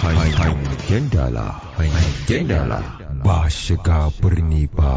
hangen dala hangen dala ba shiga birni ba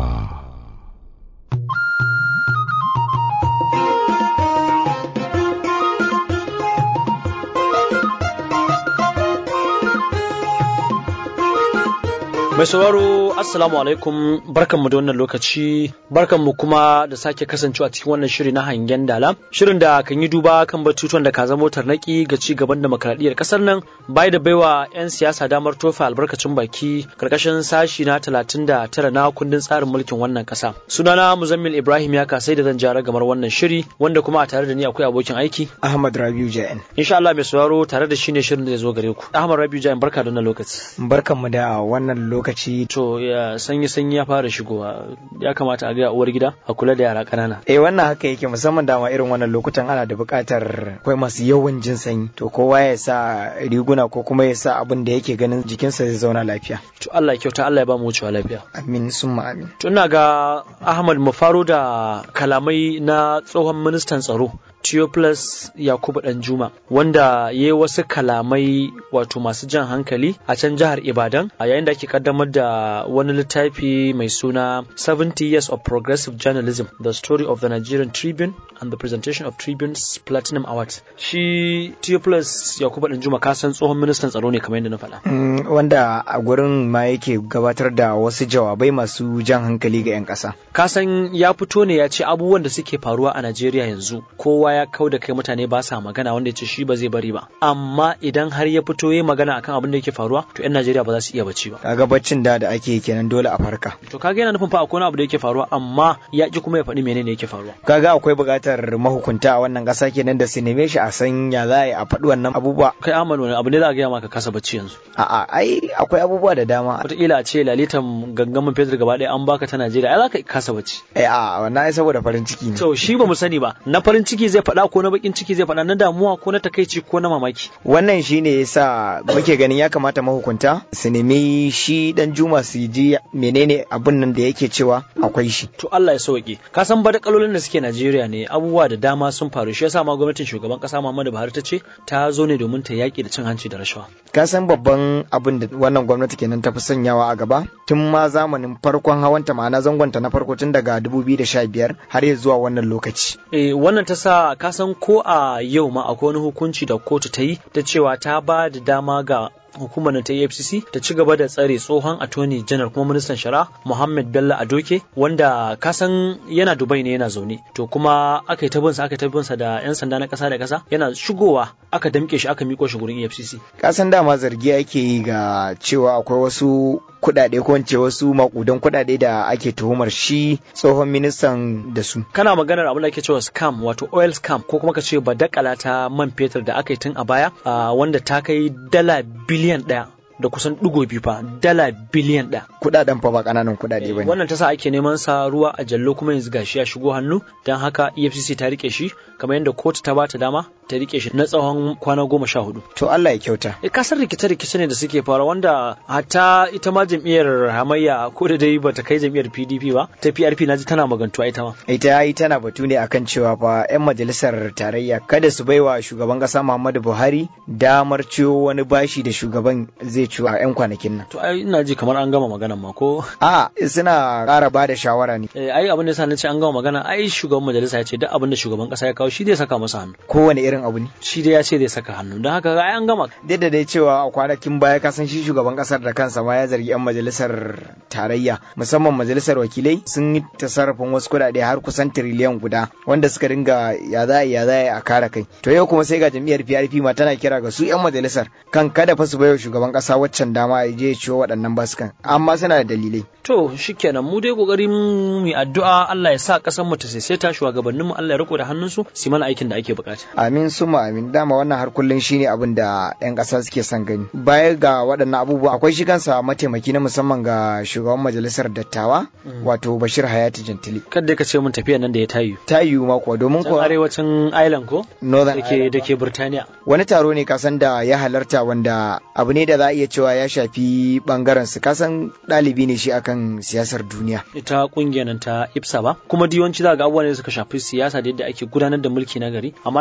Mai sauraro Assalamu alaikum barkanmu da wannan lokaci barkanmu kuma da sake kasancewa cikin wannan shiri na hangen dala shirin da kan yi duba kan batutuwan da ka zama tarnaki ga ci gaban demokradiyyar kasar nan bai da baiwa 'yan siyasa damar tofa albarkacin baki karkashin sashi na 39 na kundin tsarin mulkin wannan kasa sunana Muzammil Ibrahim ya kasai da zan jara gamar wannan shiri wanda kuma a tare da ni akwai abokin aiki Ahmad Rabiu Jain insha Allah mai sauraro tare da shi ne shirin da zai zo gare ku Ahmad Rabiu Jain barka da wannan lokaci barkanmu da wannan lokaci to ya sanyi sanyi ya fara shigowa ya kamata a ga uwar gida a kula da yara ƙanana eh wannan haka yake musamman dama irin wannan lokutan ana da buƙatar akwai masu yawan jin sanyi to kowa ya sa riguna ko kuma ya sa abin da yake ganin jikinsa zai zauna lafiya to Allah ya kyauta Allah ya ba mu wucewa lafiya amin summa amin to ina ga Ahmad mu faro da kalamai na tsohon ministan tsaro Theophilus Yakubu Danjuma wanda ya yi wasu kalamai wato masu jan hankali a can jihar Ibadan a yayin da ake kaddamar da wani littafi mai suna 70 Years of Progressive Journalism The Story of the Nigerian Tribune and the Presentation of Tribune's Platinum Award. Shi Theophilus Yakubu Danjuma ka san tsohon ministan tsaro ne kamar yadda na faɗa. Mm, wanda a gurin ma yake gabatar da wasu jawabai masu jan hankali ga 'yan ƙasa. Ka san ya fito ne ya ce abubuwan da suke faruwa a Najeriya yanzu kowa ya kau da kai mutane ba sa magana wanda ya ce shi ba zai bari ba amma idan har ya fito ya magana akan abin da yake faruwa to 'yan Najeriya ba za su iya bacci ba Kaga baccin da da ake kenan dole a farka. to kaga yana nufin fa akwai wani abu da yake faruwa amma ya ki kuma ya faɗi menene yake faruwa Kaga akwai buƙatar mahukunta a wannan ƙasa kenan da su neme shi a san ya za a yi a faɗi wannan abubuwa. kai Ahmad wani abu ne za a gaya maka kasa bacci yanzu A'a ai akwai abubuwa da dama. wataƙila a ce lalitan gangamin fetur gaba ɗaya an baka ta Najeriya ai za ka kasa bacci Eh a wannan ai saboda farin ciki ne. to shi ba mu sani ba na farin ciki zai faɗa ko na bakin ciki zai faɗa na damuwa ko na takaici ko na mamaki wannan shi ne yasa muke ganin ya kamata mahukunta su nemi shi dan juma su ji menene abun nan da yake cewa akwai shi to Allah ya sauke ka san badakalolin da suke Najeriya ne abubuwa da dama sun faru shi yasa ma gwamnatin shugaban kasa Muhammadu Buhari ta ce ta zo ne domin ta yaki da cin hanci da rashawa ka san babban abin da wannan gwamnati kenan ta fi sanyawa a gaba tun ma zamanin farkon hawanta ma'ana zangonta na farko tun daga 2015 har ya zuwa wannan lokaci eh wannan ta sa ka san ko a yau ma akwai wani hukunci da kotu ta yi ta cewa ta ba da dama ga hukumar ta EFCC ta ci gaba da tsare tsohon attorney general kuma ministan shari'a Muhammad Bello Adoke wanda kasan yana Dubai ne yana zaune to kuma aka yi ta binsa aka yi ta binsa da yan sanda na kasa da kasa yana shigowa aka damke shi aka miko shi gurin EFCC ka san dama zargi ake yi ga cewa akwai wasu kuɗaɗe ko in ce wasu makudan kuɗaɗe da ake tuhumar shi tsohon ministan da su kana maganar abin da ake cewa scam wato oil scam ko kuma ka ce badakala ta man fetur da aka yi tun a baya ah, wanda ta kai dala biliyan ɗaya da kusan ɗigo biyu fa dala biliyan ɗaya kuɗaɗen fa ba ƙananan kuɗaɗe ba ne wannan ta sa ake neman sa ruwa a jallo kuma yanzu gashi ya shigo hannu don haka efcc ta rike shi kamar yadda kotu ta bata dama ta rike shi na tsawon kwana goma sha hudu to Allah ya kyauta e kasar rikice-rikice ne da suke fara wanda hatta ita ma jam'iyyar hamayya ko da dai bata kai jam'iyyar pdp ba ta prp na ji tana magantuwa ita ma ita yi tana batu ne akan cewa fa 'yan majalisar tarayya kada su baiwa shugaban kasa Muhammadu Buhari damar ciwo wani bashi da shugaban zai ciwo a 'yan kwanakin nan. to ai ina ji kamar an gama maganan ma ko A suna ƙara ba da shawara ne Eh, ai abin da yasa na ce an gama magana ai shugaban majalisa ya ce duk abin da shugaban kasa ya kawo shi zai saka masa hannu kowane irin abu ne. shi dai ya ce zai saka hannu don haka ai an gama Duk da dai cewa a kwanakin baya ka san shi shugaban kasar da kansa ma ya zargi 'yan majalisar tarayya musamman majalisar wakilai sun yi tasarrufin wasu kuɗaɗe har kusan tiriliyan guda wanda suka dinga ya za a yi, ya za a yi a kare kai. To yau kuma sai ga jam'iyyar PRP ma tana kira ga su 'yan majalisar kan kada fa su baiwa shugaban kasa waccan dama ya je ya ciwo waɗannan basukan amma suna da dalilai. To shikenan mu dai kokari mu yi addu'a Allah ya sa kasar mu ta saisaita shugabannin mu Allah ya riko da hannunsu su yi mana aikin da ake bukata. Amin suma amin dama wannan har kullum shine abin da 'yan ƙasa suke son gani. Baya ga waɗannan abubuwa akwai shi kansa mataimaki na musamman ga shugaban majalisar dattawa wato Bashir Hayati Jantili. Kada ka ce mun tafiya nan da ya tayu. Ta yiwu ma kuwa domin Can kuwa arewacin Island ko? Northern Da ke Ireland. da ke Burtaniya. wani taro ne kasan da ya halarta wanda abu ne da za a iya cewa ya shafi bangaren su kasan ɗalibi ne shi akan siyasar duniya. Ita kungiyar nan ta IPSA ba. Kuma diwanci za ga abubuwan da suka shafi siyasa da yadda ake gudanar da mulki na gari. Amma ina ga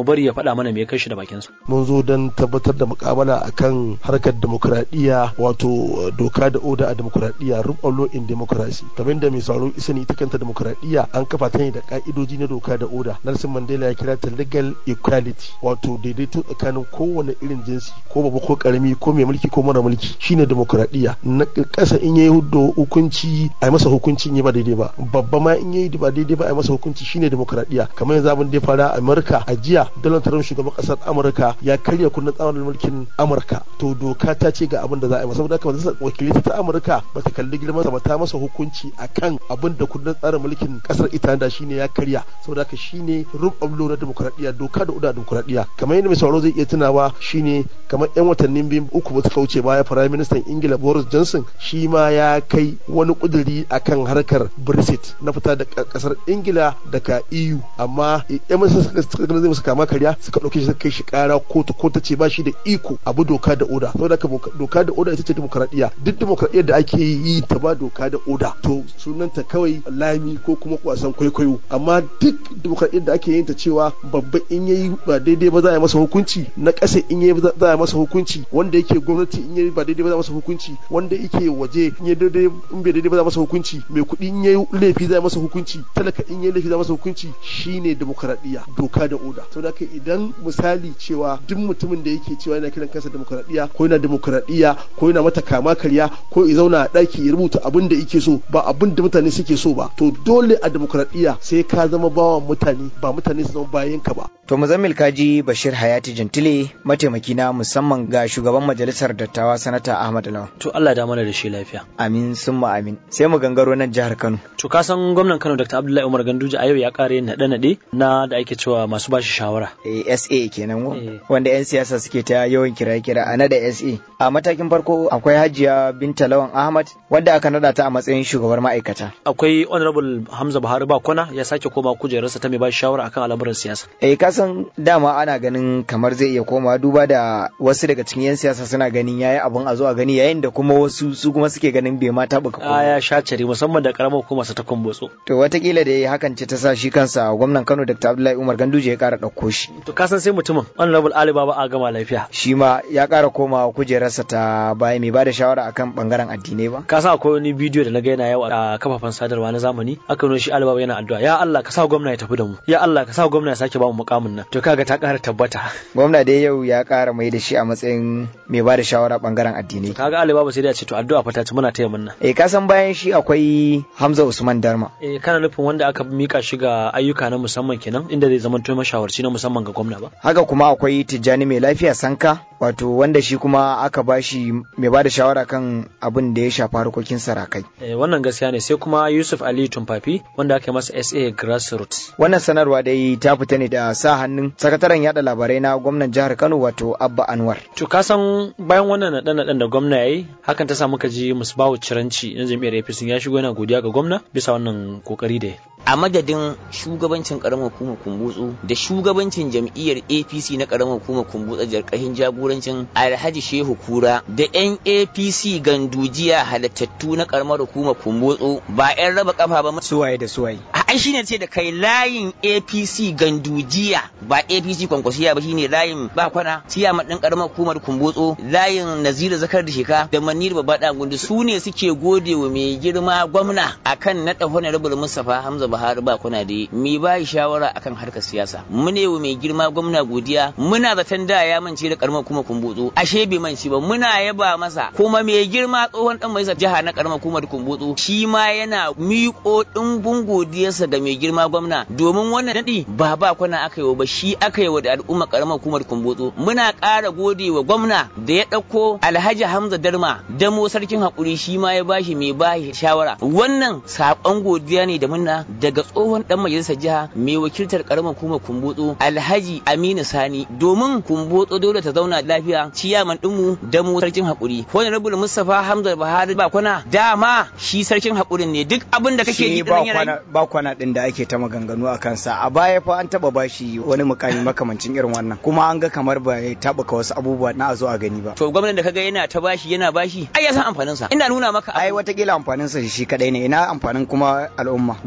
mu bari ya faɗa mana me ya kai shi da bakinsa mun zo don tabbatar da mukabala akan harkar demokuraɗiyya wato doka da oda a demokuraɗiyya rule of law in democracy kamar da mai sauraro isa ne ita kanta demokuraɗiyya an kafa ta ne da ka'idoji na doka da oda Nelson Mandela ya kira ta legal equality wato daidaito tsakanin kowane irin jinsi ko babba ko karami ko mai mulki ko mara mulki shine demokuraɗiyya na ƙasa in yayi hudu hukunci a yi masa hukunci in yi ba daidai ba babba ma in yayi ba daidai ba a yi masa hukunci shine demokuraɗiyya kamar yanzu abin da ya fara a Amurka a jiya Donald Trump shugaban ƙasar Amurka ya karya kundin tsarin mulkin Amurka to doka ta ce ga abin da za a yi masa saboda haka majalisar wakilai ta Amurka ba ta kalli girman sa ba ta masa hukunci akan abin da kundin tsarin mulkin ƙasar ita da shine ya karya saboda haka shine rule of law na demokuraɗiyya doka da uda demokuraɗiyya kamar yadda mai sauraro zai iya tunawa shine kamar yan watannin biyu uku ba suka wuce baya firayim ministan Ingila Boris Johnson shi ma ya kai wani kuduri akan harkar Brexit na fita da kasar Ingila daga EU amma yan majalisar suka gani zai musu kama karya suka ɗauke shi suka kai shi ƙara kotu ko ta ce ba shi da iko abu doka da oda saboda haka doka da oda ita ce demokradiyya duk demokradiyyar da ake yi ta ba doka da oda to sunanta kawai lami ko kuma wasan kwaikwayo amma duk demokradiyyar da ake yin ta cewa babba in yayi ba daidai ba za a yi masa hukunci na ƙasa in yayi za a yi masa hukunci wanda yake gwamnati in yayi ba daidai ba za a masa hukunci wanda yake waje in yayi daidai in bai daidai ba za a masa hukunci mai kuɗi in yayi laifi za a masa hukunci talaka in yayi laifi za a masa hukunci shine demokradiyya doka da oda saboda haka idan misali cewa duk mutumin da yake cewa yana kiran kansa demokradiyya ko yana demokradiyya ko yana mata kama karya ko ya zauna a ɗaki ya rubuta abin da yake so ba abin da mutane suke so ba to dole a demokradiyya sai ka zama bawan mutane ba mutane su zama bayan ka ba To Muzammil Kaji Bashir Hayati Jantile mataimaki na musamman ga shugaban majalisar dattawa sanata Ahmad Lawan. to Allah da mana da shi lafiya Amin summa amin. Sai mu gangaro nan jihar Kano. to ka san gwamnan Kano Dr. Abdullahi Umar Ganduje a yau ya kare yin naɗe-naɗe na da ake cewa masu bashi shawara Eh, SA kenan wo, Eh. wanda 'yan siyasa suke ta yawan kira-kira a nada SA. A matakin farko akwai Hajiya Binta Lawan Ahmad wadda aka nada ta a matsayin shugabar ma'aikata. akwai honorable Hamza Buhari Bakwana ya sake koma kujerarsa ta mai bashi shawara akan al'amuran siyasa Eh kasan dama ana ganin kamar zai iya komawa duba da wasu daga cikin 'yan siyasa suna ganin yayi abun a zo a gani yayin da kuma wasu su kuma suke ganin bai ma taɓa a ya shacari musamman da karamar hukumar sa ta kumbotso To watakila da hakan ce ta sa shi kansa gwamnan Kano Dr. Abdullahi Umar Ganduje ya kara ɗauko shi. to ka san sai mutumin honorable Ali Baba a gama lafiya Shi ma ya kara komawa kujerarsa ta baya mai bada shawara akan bangaren addinai ba. ka san akwai wani bidiyo da na ga yana yawa a kafafen sadarwa na zamani aka nuna shi Ali Baba yana addu'a ya Allah ka sa gwamna ya tafi da mu ya Allah ka sa gwamna ya sake ba mu mukamin nan to kaga ta ƙara tabbata Gwamna dai yau ya kara mai da shi a matsayin mai bada shawara bangaren addinai. kaga Ali Baba sai da ya ce to addu'a fa ta ci muna taya munna Eh kasan bayan shi akwai Hamza Usman Darma. eh kana nufin wanda aka mika shi ga ayyuka na musamman kenan inda zai zama to mashawarci na musamman ga gwamna ba Haka kuma akwai Tijjani mai lafiya Sanka wato wanda shi kuma aka bashi mai bada shawara kan abin da ya shafi harkokin sarakai. Eh, wannan gaskiya ne sai kuma Yusuf Ali Tumfafi wanda aka yi masa SA Grassroots. Wannan sanarwa dai ta fita ne da sa hannun sakataren yada labarai na gwamnan jihar Kano wato Abba Anwar. To ka san bayan wannan naɗe-naɗen da gwamna ya yi hakan ta sa muka ji musbawu ciranci na jam'iyyar APC ya shigo yana godiya ga gwamna bisa wannan kokari da ya. a madadin shugabancin karamar hukumar kumbutsu da shugabancin jam'iyyar apc na karamar hukumar kumbutsu jarkahin jagorancin alhaji shehu kura da yan apc gandujiya halattattu na karamar hukumar kumbutsu ba yan raba kafa ba Suwaye da suwaye. a ai shine ce da kai layin apc gandujiya ba apc kwankwasiya ba shine layin ba kwana siya din karamar hukumar kumbutsu layin nazira zakar da sheka da manir babba da gundu su ne suke gode wa mai girma gwamna akan naɗa honorable mustapha hamza buhari ba kwana da mi ba shawara akan harkar siyasa mune wa mai girma gwamna godiya muna zaton da ya mance da karamar hukumar kumbutsu ashe bai mance ba muna yaba masa kuma mai girma tsohon dan majalisar jiha na karamar hukumar kumbutsu shi ma yana miƙo ɗimbin godiyarsa ga mai girma gwamna domin wannan daɗi ba ba kwana aka yi wa ba shi aka yi wa da al'umma karamar hukumar kumbutsu muna ƙara gode wa gwamna da ya ɗauko alhaji hamza darma damo sarkin haƙuri shi ma ya bashi mai bashi shawara wannan saƙon godiya ne da muna daga tsohon dan majalisar jiha mai wakiltar karamar hukumar kumbutsu alhaji aminu sani domin kumbutsu dole ta zauna lafiya ciyaman ɗinmu damo sarkin haƙuri honorable mustapha hamza buhari ba kwana dama shi sarkin haƙurin ne duk abin da kake ji Shi ɗin ba yana kwana ba kwana din da ake ta maganganu a kansa a baya fa an taba bashi wani mukami makamancin irin wannan kuma an ga kamar ba ya taɓuka wasu abubuwa na a zo a gani ba. to gwamnan da kaga yana ta bashi yana bashi ai ya san amfanin sa ina nuna maka Ai abu. watakila amfanin sa shi kadai ne ina amfanin kuma al'umma. gwamna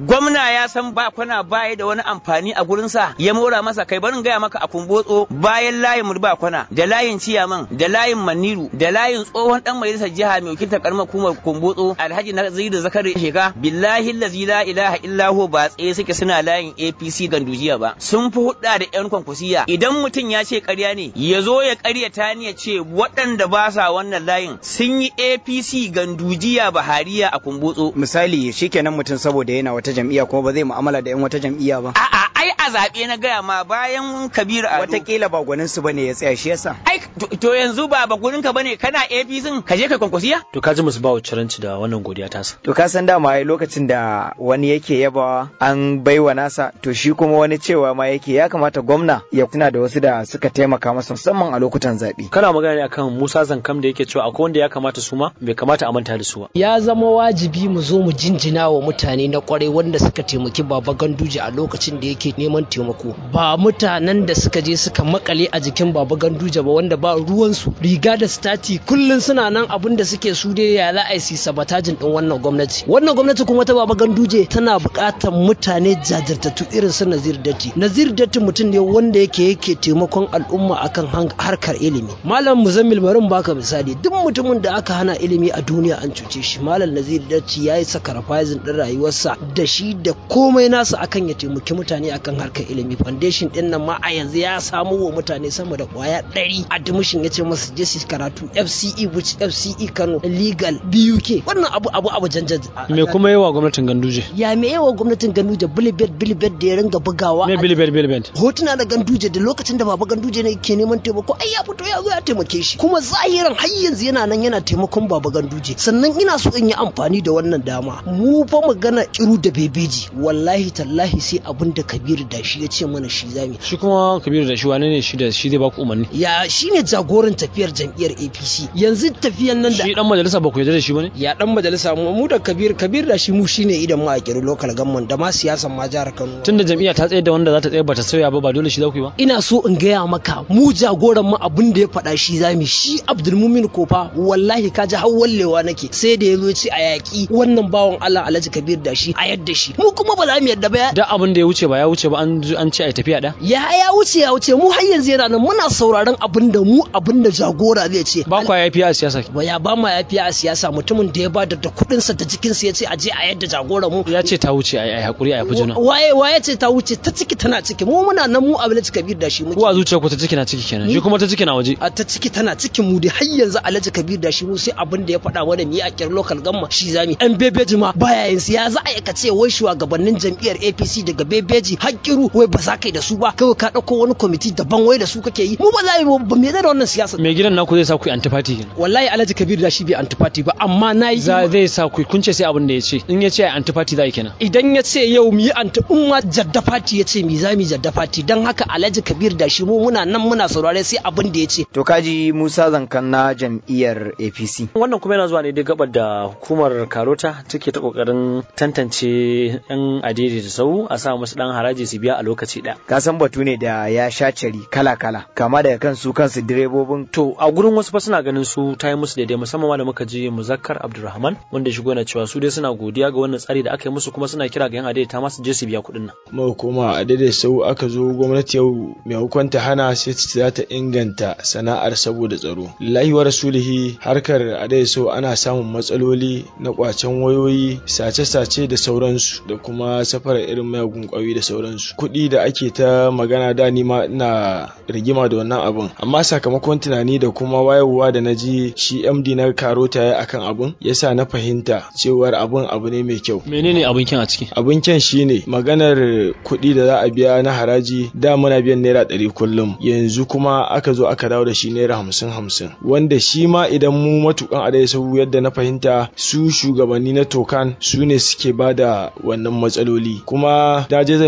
Allah ya san ba kwana baya da wani amfani a gurinsa ya mora masa kai barin gaya maka a kumbotso bayan layin ba kwana da layin ciyaman da layin maniru da layin tsohon dan majalisar jiha mai wakiltar karamar hukumar kumbotso alhaji naziru zakari sheka billahi allazi la ilaha illa hu ba tsaye suke suna layin APC gandujiya ba sun fi hudda da yan kwankwasiya idan mutum ya ce ƙarya ne ya zo ya ƙaryata ni ya ce waɗanda ba sa wannan layin sun yi APC gandujiya bahariya a kumbotso misali shikenan mutum saboda yana wata jam'iyya kuma ba zai mu'amala da yan wata jam'iyya ba a'a ai a zaɓe na gaya ma bayan kabiru ado watakila ba gwanin su bane ya tsaya shi yasa ai to yanzu ba ba gurin ka bane kana APC ka je ka kwankwasiya to ka ji musu ba ciranci da wannan godiya tasa to ka san dama ai lokacin da wani yake yabawa an baiwa nasa to shi kuma wani cewa ma yake ya kamata gwamna ya tuna da wasu da suka taimaka masa musamman a lokutan zaɓe kana magana ne akan Musa Zankam da yake cewa akwai wanda ya kamata su ma bai kamata a manta da su ba ya zama wajibi mu zo mu jinjina wa mutane na kwarai wanda suka taimaki baba ganduje a lokacin da yake neman taimako ba mutanen da suka je suka makale a jikin baba ganduje ba wanda ba ruwansu riga da stati kullun suna nan abin da suke su dai ya za a yi sabatajin din wannan gwamnati wannan gwamnati kuma ta baba ganduje tana buƙatar mutane jajirtattu irin su nazir datti nazir datti mutum ne wanda yake yake taimakon al'umma akan harkar ilimi malam muzammil barin baka misali duk mutumin da aka hana ilimi a duniya an cuce shi malam nazir datti ya yi sacrificing din rayuwarsa da shi da komai nasa akan ya taimaki mutane akan harkar ilimi foundation din nan ma a yanzu ya samo wa mutane sama da kwaya ɗari admission ya ce masu je su karatu FCE which FCE Kano legal BUK wannan abu abu abu janjan me kuma yawa gwamnatin Ganduje ya me yawa gwamnatin Ganduje bilibet bilibet da ya ringa bugawa me bilibet bilibet hotuna da Ganduje da lokacin da baba Ganduje ne ke neman taimako ai ya fito ya zo ya taimake shi kuma zahiran har yanzu yana nan yana taimakon baba Ganduje sannan ina so in yi amfani da wannan dama mu fa magana kiru da bebeji wallahi tallahi sai abin da Kabiru da shi ya ce mana shi zami shi kuma Kabiru da shi wane ne shi da shi zai baku umarni ya shine jagoran tafiyar jam'iyyar APC yanzu tafiyan nan da shi dan majalisa ba ku yarda da shi bane ya dan majalisa mu da Kabir Kabir da shi mu shine idan mu a kiru local government da ma siyasan ma jihar Kano tunda jam'iyya ta tsaye da wanda za ta tsaye ba ta sauya ba ba dole shi za ku yi ba ina so in gaya maka mu jagoran mu abin da ya faɗa shi zami shi Abdulmumin Kofa wallahi ka ji hawallewa nake sai da yazo ce a yaki wannan bawan Allah Alhaji Kabir da shi a yadda shi mu kuma ba za mu yadda ba da abin da ya wuce ba ya wuce ba an an ce ai tafiya da ya ya wuce ya wuce mu har yanzu yana nan muna sauraron abin da mu abin da jagora zai ce ba kwa yafiya a siyasa ba ya ba ma yafiya a siyasa mutumin da ya ba da kuɗin sa da jikin sa ya ce a je a yadda jagora mu ya ce ta wuce ai hakuri a yafi juna waye waye ce ta wuce ta ciki tana ciki mu muna nan mu Alhaji Kabir da shi muke ko a zuciya ku ta ciki na ciki kenan shi kuma ta ciki na waje a ta ciki tana cikin mu dai har yanzu Alhaji Kabir da shi mu sai abin da ya faɗa mana mi a kyar local gamma shi zami an bebeji ma baya yin ya za a yi ka ce wai shugabannin jam'iyyar APC daga bebeji hakkiru wai ba za ka yi da su ba kawai ka ɗauko wani kwamiti daban wai da su kake yi mu ba za mu ba me da wannan siyasa mai gidan naku zai sa ku antifati kenan wallahi Alhaji Kabir da shi bai antifati ba amma nayi za zai sa ku kun ce sai abin da ya ce in ya ce antifati za yi kenan idan ya ce yau mu yi anti in ma jadda fati ya ce mi za mu jadda fati dan haka Alhaji Kabir da shi mu muna nan muna saurare sai abin da ya ce to kaji Musa Zankan na jam'iyyar APC wannan kuma yana zuwa ne duk gabar da hukumar Karota take ta kokarin tantance yan adidi da sau a sa musu dan haraji su biya a lokaci ɗaya. ka san batu ne da ya sha cari kala kala kama daga kan su kansu direbobin to a gurin wasu fa suna ganin su ta yi musu daidai musamman ma da muka je Muzakkar Abdulrahman wanda shigo na cewa su dai suna godiya ga wannan tsari da aka yi musu kuma suna kira ga yan adidi ta masu je su biya kuɗin nan mu kuma a daidai sau aka zo gwamnati yau mai hukunta hana sai za ta inganta sana'ar saboda tsaro lillahi wa rasulihi harkar a daidai sau ana samun matsaloli na kwacen wayoyi sace-sace da sauransu da kuma safarar irin mayagun kwayoyi da sauransu kuɗi da ake ta magana da ni ma ina rigima da wannan abun amma sakamakon tunani da kuma wayewa da na ji shi md na karota ya akan abun yasa na fahimta cewar abun abu ne mai kyau menene abin kyan a ciki abin kyan shine maganar kuɗi da za a biya na haraji da muna biyan naira ɗari kullum yanzu kuma aka zo aka dawo da shi naira hamsin hamsin wanda shi ma idan mu matukan adai sau yadda na fahimta su shugabanni na tokan su ne suke ba da wannan matsaloli kuma da je zan biya kuɗi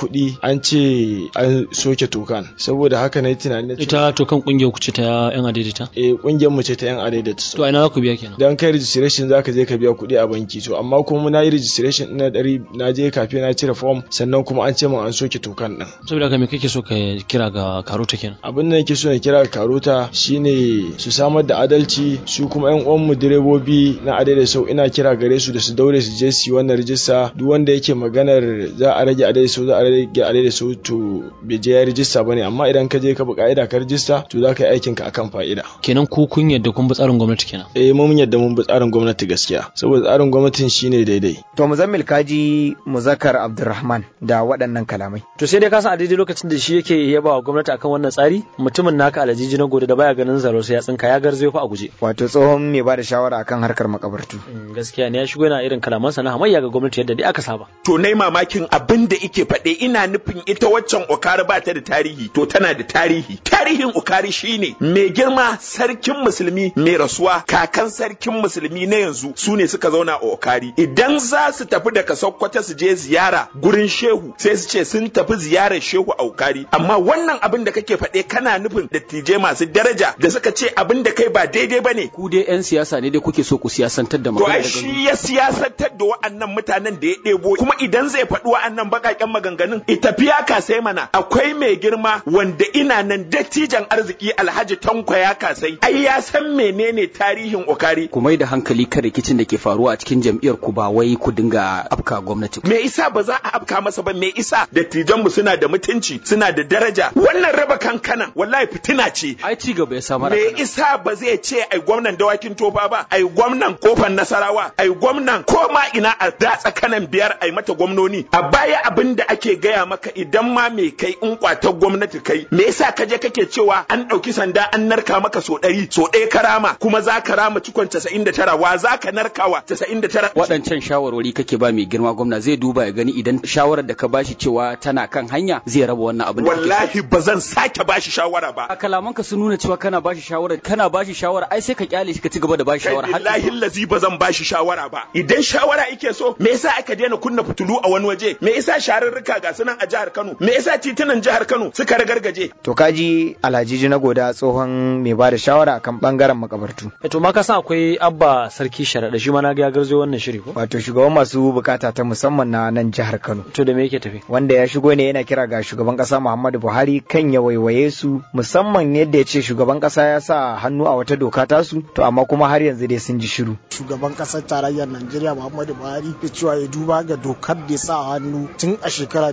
kuɗi an ce an soke tokan saboda haka na yi tunani ita tokan kungiyar ku ce ta yan adaidaita eh kungiyar mu ce ta yan adaidaita to ina za ku biya kenan dan kai registration zaka je ka biya kuɗi a banki to amma kuma na yi registration ina ɗari na je kafe na cire form sannan kuma an ce min an soke tokan din saboda haka me kake so ka kira ga karota kenan abin da nake so na kira ga karota shine su samar da adalci su kuma yan uwan mu direbobi na adai da sau ina kira gare su da su daure su je su yi wannan rijista duk wanda yake maganar za a rage adai da sau za a rage adai da sau to bai je ya rijista bane amma idan ka je ka bi ka'ida ka rijista to za ka yi aikin ka akan fa'ida kenan ku kun yadda kun bi tsarin gwamnati kenan eh mun yadda mun bi tsarin gwamnati gaskiya saboda tsarin gwamnatin shine daidai to muzammil kaji muzakkar abdulrahman da waɗannan kalamai to sai dai ka san a daidai lokacin da shi yake yaba wa gwamnati akan wannan tsari mutumin naka alajiji na gode da baya ganin zaro sai ya tsinka ya garzayo fa a guje wato tsohon mai bada shawara akan harkar makabartu gaskiya ne ya shigo yana irin kalamansa na hamayya ga gwamnati yadda dai aka saba to nai mamakin abin da ike faɗe ina nufin ita waccan okari ba ta da tarihi to tana da tarihi tarihin okari shine mai girma sarkin musulmi mai rasuwa kakan sarkin musulmi na yanzu su ne suka zauna a okari idan za su tafi daga sokoto su je ziyara gurin shehu sai su ce sun tafi ziyarar shehu a okari amma wannan abin da kake faɗe kana nufin dattijai masu daraja da suka ce abin da kai ba daidai bane ku dai yan siyasa ne dai kuke so ku siyasantar da to magana ai daga shi ya siyasantar da wa'annan mutanen da ya ɗebo kuma idan zai faɗi wa'annan baƙaƙen maganganun itafiya kasai mana akwai mai girma wanda ina nan dattijan arziki alhaji tanko ya kasai ai ya san menene tarihin okari ku mai da hankali kan rikicin da ke faruwa a cikin jam'iyyar ku ba wai ku dinga afka gwamnati me isa ba za a afka masa ba me isa dattijan mu suna da mutunci suna da daraja wannan raba kankanan wallahi fitina ce ai ci gaba ya samar me isa ba zai ce ai gwamnan dawakin tofa ba ai gwamnan kofar nasarawa ai gwamnan ko ma ina a datsa kanan biyar ai mata gwamnoni a baya abin da ake gaya maka idan ma me kai in kwatar gwamnati kai me yasa ka je kake cewa an ɗauki sanda an narka maka so ɗari so ɗaya karama kuma za ka rama cikon casa'in da tara wa za ka narkawa casa'in da tara waɗancan shawarwari kake ba mai girma gwamna zai duba ya gani idan shawarar da ka bashi cewa tana kan hanya zai raba wannan abin da kake so. wallahi ba zan sake bashi shawara ba a kalamanka sun nuna cewa kana bashi shawara kana bashi shawara ai sai ka kyale shi ka ci gaba da bashi shawara har Wallahi lazi ba zan bashi shawara ba idan shawara yake so me yasa aka daina kunna fitulu a wani waje me yasa shararruka ga sunan a jihar Kano me yasa titunan jihar Kano suka ragargaje to kaji alhaji na goda tsohon mai bada shawara akan bangaren makabartu to ma ka san akwai abba sarki sharaɗa shi ma na ga ya garzo wannan shiri ko wato shugaban masu bukata ta musamman na nan jihar Kano to da me yake tafi wanda ya shigo ne yana kira ga shugaban kasa Muhammadu Buhari kan ya waiwaye su musamman yadda ya ce shugaban kasa ya sa hannu a wata doka tasu to amma kuma har yanzu dai sun ji shiru shugaban kasar tarayyar Najeriya Muhammadu Buhari ya cewa ya duba ga dokar da ya sa hannu tun a shekara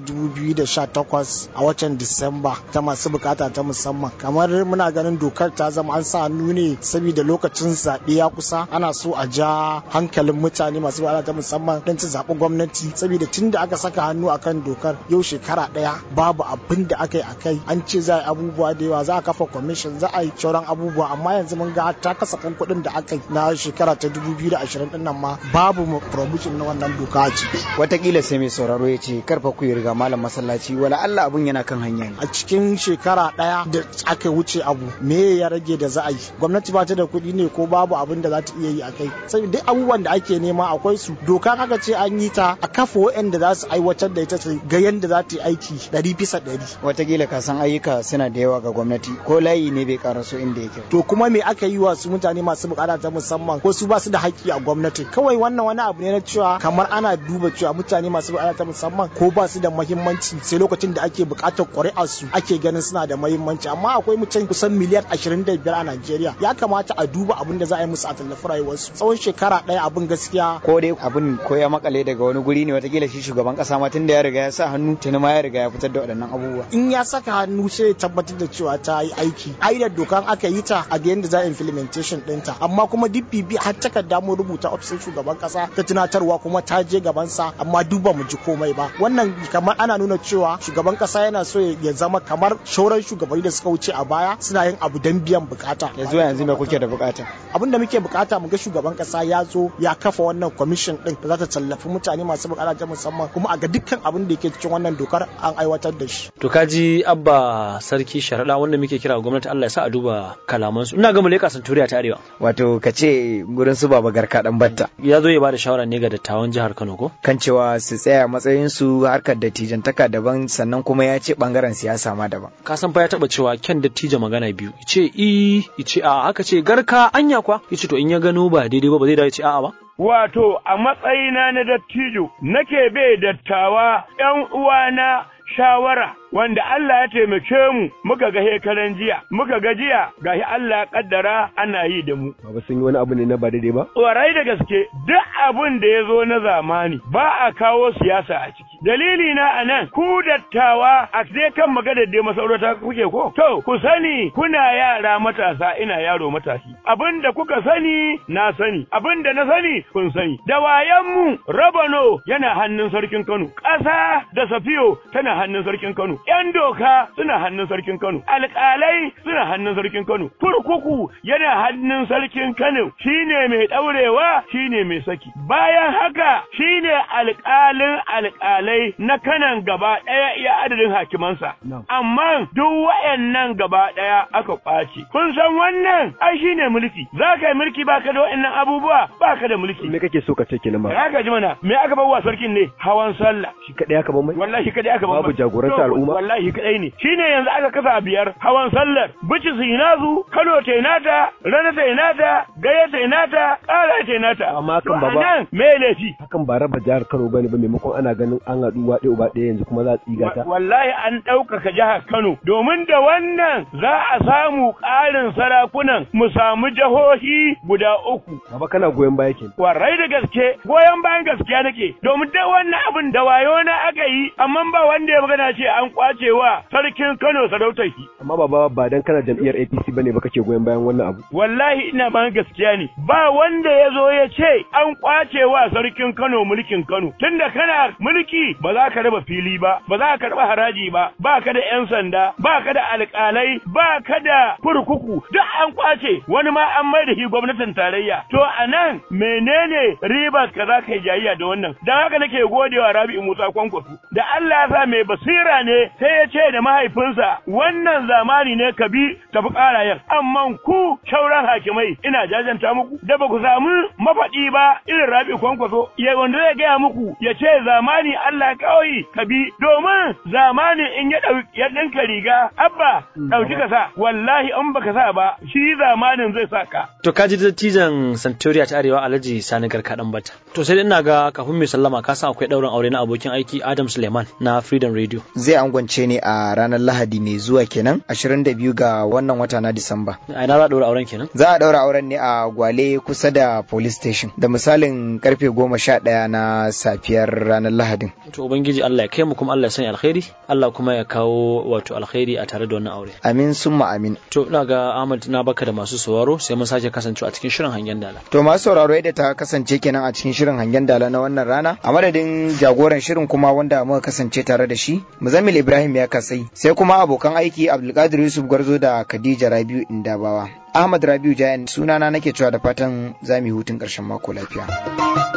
2018 a watan Disamba ta masu bukata ta musamman kamar muna ganin dokar ta zama an sa hannu ne saboda lokacin zaɓe ya kusa ana so a ja hankalin mutane masu bukata ta musamman don su zaɓi gwamnati saboda tun da aka saka hannu akan dokar yau shekara ɗaya babu abin da aka yi a kai an ce za a yi abubuwa da yawa za a kafa kwamishin za a yi sauran abubuwa amma yanzu mun ga ta kasafin kuɗin da aka yi na shekara ta 2020 din nan ma babu promotion na wannan doka a ciki watakila sai mai sauraro ya ce karfa ku yi riga malam masallaci wala Allah abun yana kan hanya ne a cikin shekara ɗaya da aka wuce abu me ya rage da za a yi gwamnati ba ta da kuɗi ne ko babu abin da za ta iya yi a kai sai duk abubuwan da ake nema akwai su doka aka ce an yi ta a kafa waɗanda za su aiwatar da ita su ga yadda za ta yi aiki ɗari bisa ɗari watakila ka san ayyuka suna da yawa ga gwamnati ko layi ne bai karaso inda yake to kuma me aka yi wa su mutane masu bukata ta musamman ko su ba su da haƙƙi a gwamnati kawai wannan wani abu ne na cewa kamar ana duba cewa mutane masu bukata ta musamman ko ba su da muhimmanci sai lokacin da ake buƙatar ƙuri'ar su ake ganin suna da muhimmanci amma akwai mutum kusan miliyan 25 a Najeriya ya kamata a duba abin da za a yi musu a tallafi rayuwarsu tsawon shekara ɗaya abin gaskiya ko dai abin ko ya makale daga wani guri ne watakila shi shugaban kasa ma tunda ya riga ya sa hannu tuni ma ya riga ya fitar da waɗannan abubuwa in ya saka hannu sai ya tabbatar da cewa ta yi aiki aidar dokan aka yi ta a ga yadda za a implementation ɗinta amma kuma duk bibi har takarda mu rubuta ofishin shugaban kasa ta tunatarwa kuma ta je gabansa amma duk ba mu ji komai ba wannan kamar ana nuna cewa shugaban kasa yana so ya zama kamar shauran shugabanni da suka wuce a baya suna yin abu don biyan bukata yanzu yanzu me kuke da bukata abin da muke bukata mu ga shugaban kasa ya zo ya kafa wannan commission din da za ta tallafi mutane masu bukata ta musamman kuma a ga dukkan abin da yake cikin wannan dokar an aiwatar da shi to kaji abba sarki sharaɗa wanda muke kira gwamnati Allah ya sa a duba kalamansu ina ga muleka santuriya ta arewa wato ka ce gurin su baba garka dan batta ya zo ya bada shawara ne ga dattawan jihar Kano ko kan cewa su tsaya matsayin su harkar da dattijantaka daban sannan kuma ya ce bangaren siyasa ma daban ka san fa ya taba cewa kyan dattijo magana biyu ce i ce a haka ce garka anya kwa yace to in ya gano ba daidai ba ba zai dawo ce a'a ba Wato, a matsayina na dattijo, nake bai dattawa ‘yan uwana shawara wanda Allah ya taimake mu muka ga hekaran jiya muka ga jiya gashi Allah ya kaddara ana yi da mu Baba sun yi wani abu ne na ba daidai ba? warai da gaske duk abin da ya zo na zamani ba a kawo siyasa a ciki dalili na anan ku dattawa a dai kan magana da masaurata kuke ko to ku sani kuna yara matasa ina yaro matashi abin da kuka sani na sani abin da na sani kun sani da wayan mu rabano yana hannun sarkin Kano ƙasa da safiyo tana hannun sarkin Kano ‘yan doka suna hannun sarkin Kano, alƙalai suna hannun sarkin Kano, kurkuku yana hannun sarkin Kano, shine mai ɗaurewa shine mai saki. Bayan haka shine alƙalin alƙalai na kanan gaba ɗaya iya adadin hakimansa. Amma duk wayannan gaba ɗaya aka ƙwace. Kun san wannan ai shine mulki, za ka yi mulki baka da wayannan abubuwa baka da mulki. Me kake so ka ce kenan ba? Ya ka ji mana, me aka bawa sarkin ne? Hawan sallah. Shi kaɗai aka ban mai? Wallahi kaɗai aka ban Babu jagoranta al'umma? wallahi kadai ne shine yanzu aka kasa biyar hawan sallar bici sinazu kano tainata rana tainata gaya tainata kara tainata Amma hakan To baba- anan me laifi Hakan ba raba jihar Kano bane ba maimakon ana ganin an haɗu uwa ɗaya uba ɗaya yanzu kuma za a tsiga ta. wallahi an ɗaukaka jihar Kano domin da wannan za a samu ƙarin sarakunan mu samu jihohi guda uku Baba kana goyon baya kenan. Warai da gaske goyon bayan gaskiya nake domin da wannan abin da wayo na aka yi amma ba wanda ya magana ce an kwace wa sarkin Kano sarautar shi Amma baba ba dan kana jam'iyyar APC bane ba kake goyon bayan wannan abu. wallahi ina bayan gaskiya ne ba wanda ya zo ya ce an kwace wa sarkin Kano mulkin Kano tunda kana mulki ba za ka raba fili ba ba za ka raba haraji ba ba ka da yan sanda ba ka da alƙalai ba ka da kurkuku duk an kwace wani ma an mai da shi gwamnatin tarayya to anan menene ribar ka za ka yi jayayya da wannan dan haka nake godewa Rabi'u Musa Kwankwaso da Allah ya sa mai basira ne sai ya ce da mahaifinsa wannan zamani ne ka bi tafi ƙarayen amma ku shauran hakimai ina jajanta muku da ba ku samu mafaɗi ba irin Rabi'u Kwankwaso ya wanda zai gaya muku ya ce zamani Allah kawai ka bi domin zamani in ya ɗauki ya ɗinka riga abba ɗauki ka sa wallahi in baka sa ba shi zamanin zai sa ka To ka ji dattijan Santoriya ta Arewa Alhaji Sani Garka dan bata. To sai dai ina ga kafin mai sallama ka san akwai ɗaurin aure na abokin aiki Adam Suleiman na Freedom Radio. zai angwance ne a ranar lahadi mai zuwa kenan 22 ga wannan wata na disamba A ina za a ɗaura auren kenan? za a daura auren ne a gwale kusa da police station da misalin karfe goma sha ɗaya na safiyar ranar lahadin To Ubangiji Allah ya kai mu kuma Allah ya sanya alkhairi, Allah kuma ya kawo wato alkhairi a tare da wannan aure. amin summa amin To ina ga Ahmad na baka da masu sauraro sai mun sake kasancewa a cikin shirin hangen dala. To masu sauraro yadda ta kasance kenan a cikin shirin hangen dala na wannan rana a madadin jagoran shirin kuma wanda muka kasance tare da shi Muzammil Ibrahim ya kasai sai kuma abokan aiki Abdulkadir Yusuf Garzo da Khadija Rabiu Indabawa Ahmad Rabiu Jayan sunana nake cewa da fatan za mu yi hutun ƙarshen mako lafiya.